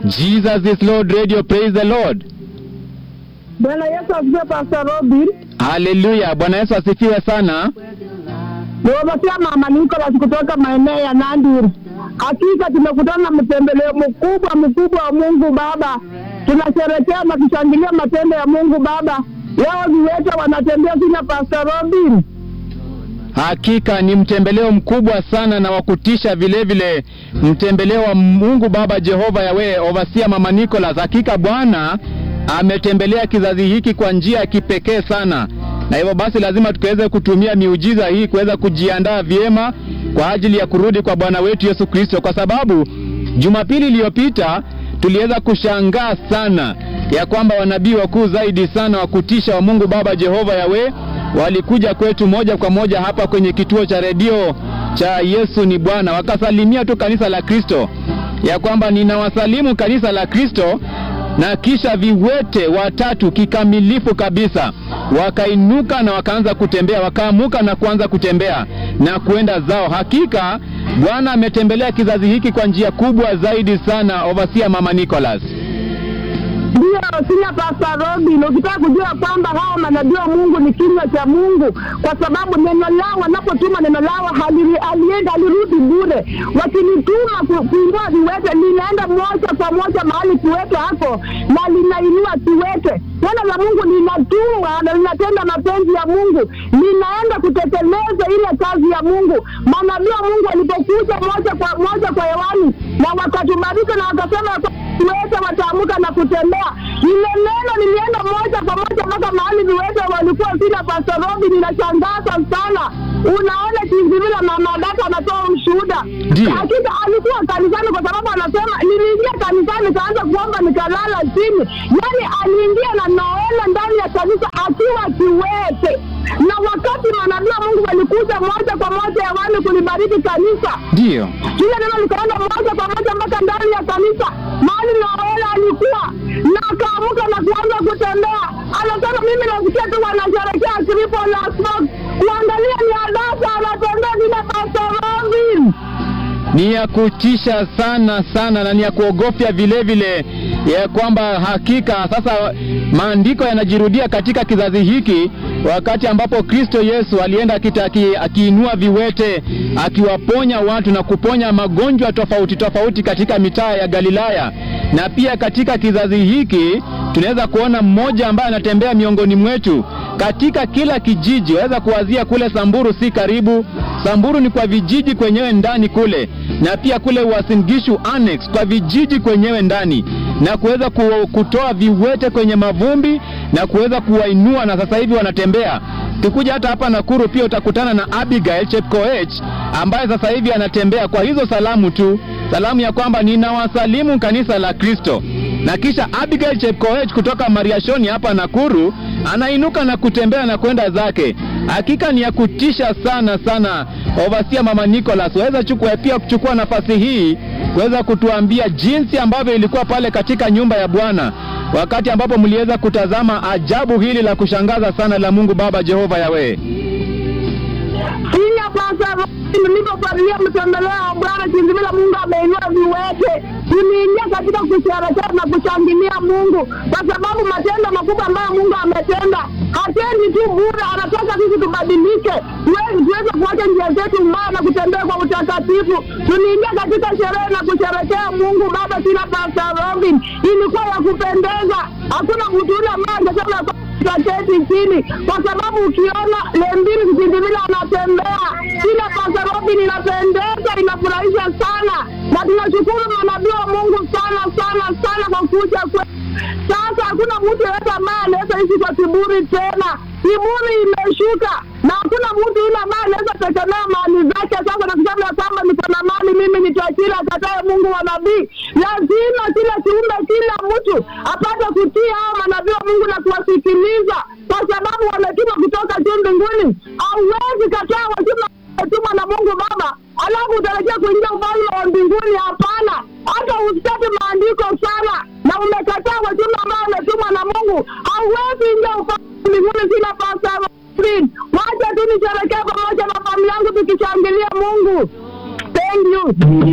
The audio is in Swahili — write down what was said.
Jesus is Lord Radio, praise the Lord. Bwana Yesu asifiwe, Pastor Robin. Haleluya, Bwana Yesu asifiwe sana. Niwapatia mama Nicholas kutoka maeneo ya Nandiri. Hakika tumekutana na mtembeleo mkubwa mkubwa wa Mungu Baba. Tunasherehekea na kushangilia matendo ya Mungu Baba. Leo viwete wanatembea sina Pastor Robin. Hakika ni mtembeleo mkubwa sana na wa kutisha vile vile, mtembeleo wa Mungu Baba Jehova Yawe, Ovasia Mama Nicholas. Hakika Bwana ametembelea kizazi hiki kwa njia ya kipekee sana, na hivyo basi lazima tukaweze kutumia miujiza hii kuweza kujiandaa vyema kwa ajili ya kurudi kwa Bwana wetu Yesu Kristo, kwa sababu Jumapili iliyopita tuliweza kushangaa sana ya kwamba wanabii wakuu zaidi sana wa kutisha wa Mungu Baba Jehova Yawe walikuja kwetu moja kwa moja hapa kwenye kituo cha redio cha Yesu ni Bwana, wakasalimia tu kanisa la Kristo ya kwamba ninawasalimu kanisa la Kristo, na kisha viwete watatu kikamilifu kabisa wakainuka na wakaanza kutembea, wakaamuka na kuanza kutembea na kuenda zao. Hakika Bwana ametembelea kizazi hiki kwa njia kubwa zaidi sana, Ovasia Mama Nicholas. Ndio sina Pastor Robin, ukitaka kujua kwamba hawa manabii wa Mungu ni kinywa cha Mungu, kwa sababu neno lao, wanapotuma neno lao hali- halienda halirudi bure. Wakinituma ku- kuinua viwete, linaenda moja kwa moja mahali kiwete hapo na linainua kiwete. Neno la Mungu linatumwa na linatenda mapenzi ya Mungu, linaenda kutekeleza ile kazi ya Mungu. Manabii wa Mungu walipokuja moja kwa moja kwa hewani na wakatubariki na wakasema ya kwamba viwete wataamuka na kutembea. Lile neno lilienda moja kwa moja mpaka mahali viwete walikuwa sina. Pastor Robin, inashangaza sana. Unaona jinsi vile mama data anatoa ushuhuda. Ndiyo. Hakika alikuwa kanisani, kwa sababu anasema niliingia kanisani nikaanza kuomba nikalala chini. Yani aliingia na naona ndani ya kanisa akiwa kiwete, na wakati manabii wa Mungu walikuja moja kwa moja hewani kulibariki kanisa Ndiyo. kile neno likaenda moja kwa moja mpaka ndani ya kanisa mahali Noela alikuwa na akaamuka na kuanza kutembea. Anasema mimi nasikia tu wanasherekea tripo la smoke, kuangalia ni adasa anatembea vile Pastor Robin. ni ya kutisha sana sana na ni ya kuogofya vile vile, ya kwamba hakika sasa maandiko yanajirudia katika kizazi hiki, wakati ambapo Kristo Yesu alienda akita- aki- akiinua viwete, akiwaponya watu na kuponya magonjwa tofauti tofauti katika mitaa ya Galilaya, na pia katika kizazi hiki tunaweza kuona mmoja ambaye anatembea miongoni mwetu katika kila kijiji. Waweza kuwazia kule Samburu, si karibu Samburu ni kwa vijiji kwenyewe ndani kule, na pia kule Uasin Gishu Annex kwa vijiji kwenyewe ndani, na kuweza ku- kutoa viwete kwenye mavumbi na kuweza kuwainua, na sasa hivi wanatembea. Tukikuja hata hapa Nakuru pia utakutana na Abigail Chepkoech ambaye sasa hivi anatembea kwa hizo salamu tu, salamu ya kwamba ninawasalimu kanisa la Kristo, na kisha Abigail Chepkoech kutoka Mariashoni hapa Nakuru anainuka na kutembea na kwenda zake. Hakika ni ya kutisha sana sana. Ovasia Mama Nicholas, waweza chukua pia kuchukua nafasi hii kuweza kutuambia jinsi ambavyo ilikuwa pale katika nyumba ya Bwana wakati ambapo mliweza kutazama ajabu hili la kushangaza sana la Mungu Baba Jehova Yawe. Sina Pastor Robin, nilipofuatilia mtembeleo wa Bwana jinsi vile Mungu ameinua viwete, tuliingia katika kusherehekea na kushangilia Mungu kwa sababu matendo makubwa ambayo Mungu ametenda hatendi tu bure, anataka sisi tubadilike, tuweze tuweze kuacha njia zetu mbaya na kutembea kwa utakatifu. Tuliingia katika sherehe na kusherehekea Mungu Baba. Sina Pastor Robin, ilikuwa ya kupendeza, hakuna mtu yule ambaye angesema tutaketi chini, kwa sababu ukiona Lembili vijiji vile anatembea kila Pastor Robin, inapendeza, inafurahisha sana, na tunashukuru manabii wa Mungu sana sana sana kwa kuja kwetu. Sasa hakuna mtu yeyote ambaye anaweza ishi kwa kiburi tena. Kiburi imeshuka na hakuna mtu yule ambaye anaweza tegemea mali zake sasa na kusema ya kwamba niko na mali mimi ni tajiri, akatae Mungu wa nabii. Lazima kila kiumbe, kila mtu apate kutii hao manabii wa Mungu na kuwasikiliza, kwa sababu wametuma kutoka juu mbinguni. Hauwezi kataa wajuma wametumwa na Mungu Baba alafu utarajia kuingia ufalme wa mbinguni? Hapana, hata usitaki maandiko sana na umekataa wajumbe ambao wametumwa na Mungu,